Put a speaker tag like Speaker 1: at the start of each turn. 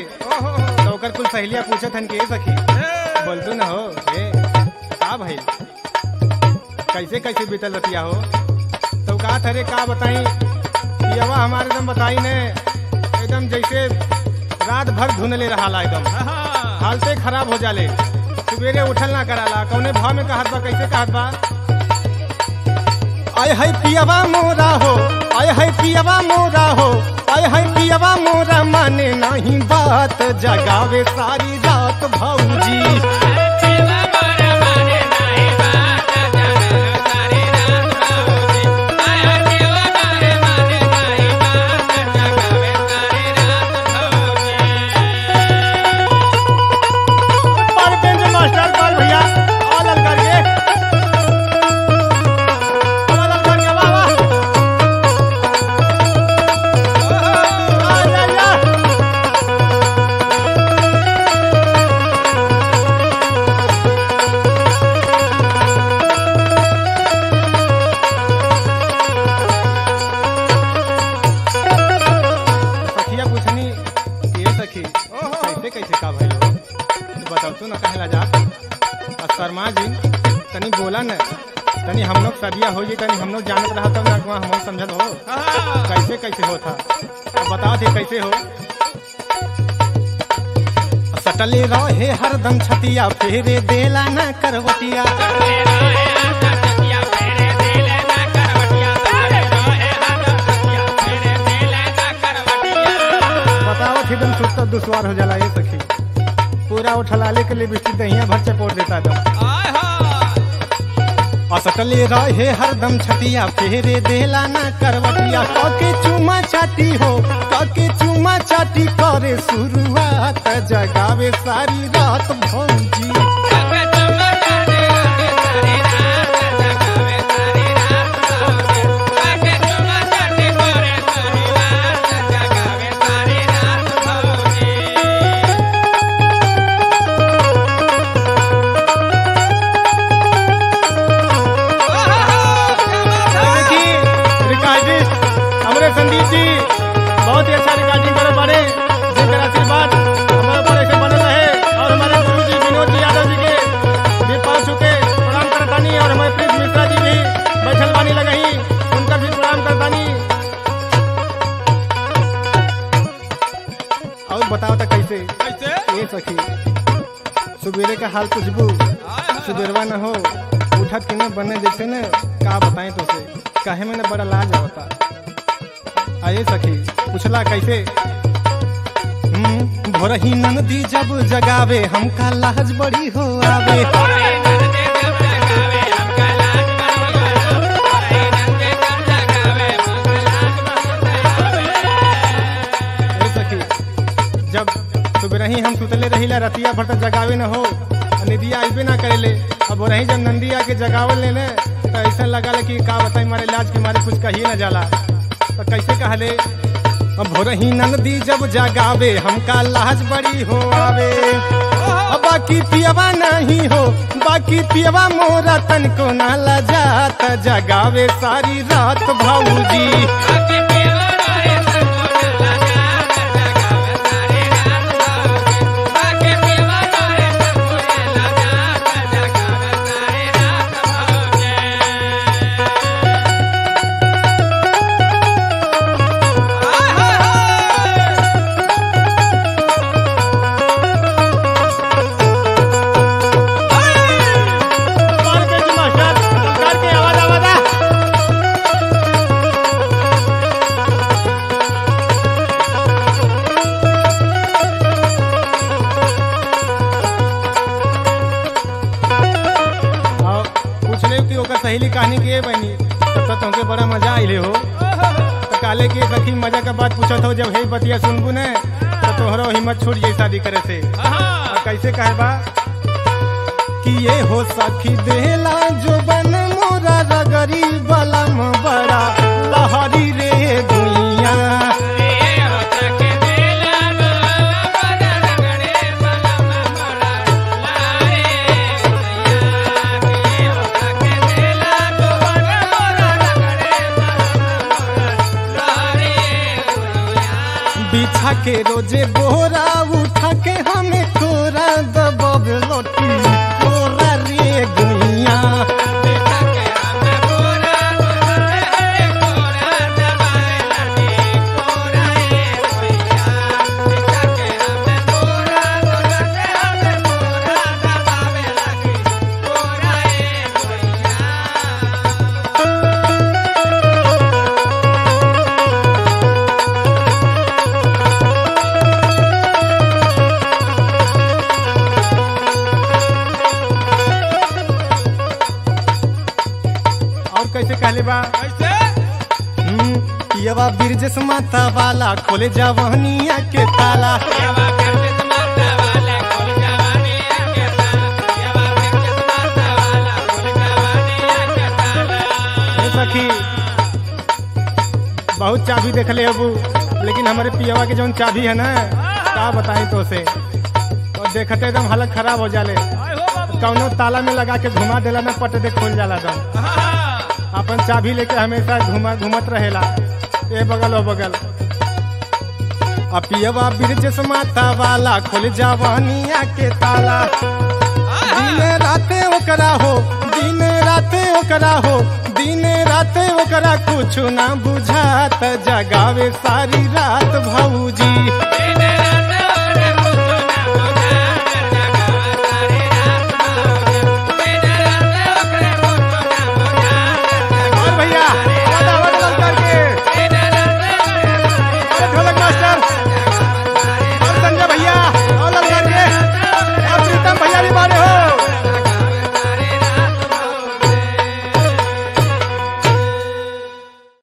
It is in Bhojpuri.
Speaker 1: तो ओकर कुल सहेलिया पूछत हन के सखी बोल तू ना हो ए का भाई कैसे कैसे बीतल रतिया हो तो का थरे का बताई यवा हमारे एकदम बताई ने एकदम जैसे रात भर धुनले रहा एकदम हालते खराब हो जाले सवेरे उठल ना कराला कौने भाव में कहत बा कैसे कहत बा आय है पियवा मोरा हो आय है पियवा मोरा हो आय है पियवा मोरा माने नहीं बात जगावे सारी रात भौजी पर बेंच मास्टर पर भैया अलग करके अलग करके वाह वाह आ जा जा सखिया पूछनी ये सखी कैसे कैसे का भाई हो तो बताओ तू ना कहला जा और शर्मा जी तनी बोला न तनी हम लोग सदिया हो जी तनी हम लोग जानत रहा तब ना हम लोग समझत हो कैसे कैसे हो था अब बताओ थे कैसे हो सटले रहे हरदम छतिया फेरे देला ना करवटिया बताओ थे एकदम सुस्त दुश्वार हो जाला ये सखी पूरा उठलाले के लिए बिस्ती दहिया भर चपोट देता था असटले रहे हरदम छतिया फेरे देला ना करवटिया कके चुमा चाटी हो कके चुमा चाटी करे शुरुआत जगावे सारी रात भौजी देखिए रिकॉर्डिस्ट हमारे संदीप जी बहुत ही अच्छा रिकॉर्डिंग करे पड़े जिनका आशीर्वाद हमारे ऊपर ऐसे बने रहे और हमारे गुरु जी विनोद जी यादव जी के भी पाँच चुके प्रणाम करतानी और हमारे प्रीत मिश्रा जी भी बैठल बानी लगही उनका भी प्रणाम करतानी और बताओ तो कैसे ये सखी सुबेरे का हाल पूछबू सुबेरवा न हो उठत के न बने जैसे न का बताएं तो से काहे में न बड़ा लाज होता आए सखी पूछला कैसे हम्म, भोरही नंदी जब जगावे हमका लाज बड़ी हो आवे ए सखी जब सुबह हम सुतले रहिला रतिया भर तक जगावे न हो और निदिया आइबे ना करेले अब रही जब नंदी आके जगावल ले तो ऐसा लगा कि का बताई मारे इलाज के मारे कुछ कहिए न जाला तो कैसे कहले अब भोरही नंदी जब जगावे हमका लाज बड़ी हो आवे अब बाकी पियवा नहीं हो बाकी पियवा मोरा तन को ना लजात जगावे सारी रात भाऊजी मार्केट की मास्टर करके आवाज आवाज आ और पूछले कि ओकर सहेली कहानी के बनी तब तक तुमके बड़ा मजा आइले हो तो काले के सखी मजा का बात पूछत हो जब हे बतिया सुनबू ने तो तोहरो हिम्मत छूट जाई शादी करे से और कैसे कहे बा कि ये हो सखी देला जो बन मोरा रगरी बलम बड़ा लहरी रे दुनिया बिछा के रोजे बोरा बैठा के हमें कोरा दबब लोटी कोरा रे गुइया और कैसे कहले बा
Speaker 2: कैसे
Speaker 1: हम्म, पियवा बिरजस माता वाला खोले जवानिया के ताला ए सखी बहुत चाबी देख ले अबू लेकिन हमारे पियवा के जौन चाबी है ना का बताई तो से और देखते एकदम हालत खराब हो जाले
Speaker 2: आय हो बाबू
Speaker 1: कौनो ताला में लगा के घुमा देला ना पट दे खोल जाला दम अपन चाबी लेके हमेशा घुमा घुमत रहेला ए बगल ओ बगल अपियवा बिरजस माता वाला खोल जवानिया के ताला दिन राते ओकरा हो दिन राते ओकरा हो दिन राते ओकरा कुछ ना बुझात जगावे सारी रात भौजी
Speaker 2: दिन